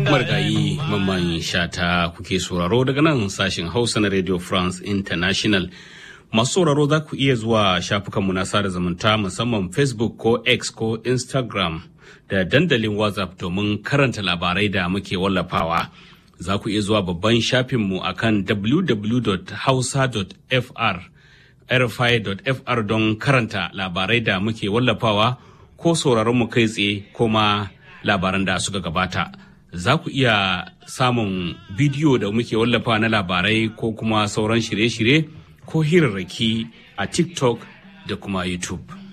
Margayi mamman shata kuke sauraro daga nan sashen Hausa na Radio France International. Masu sauraro za ku iya zuwa shafukanmu na sada zumunta musamman Facebook ko X ko Instagram da dandalin WhatsApp domin karanta labarai da muke wallafawa. Za ku iya zuwa babban shafinmu a kan www.hausa.fr rfi.fr don karanta labarai da muke wallafawa ko sauraron mu kai tsaye ko ma labaran da suka gabata. Za ku iya samun bidiyo da muke wallafa na labarai ko kuma sauran shirye-shirye ko hirarraki a TikTok da kuma YouTube.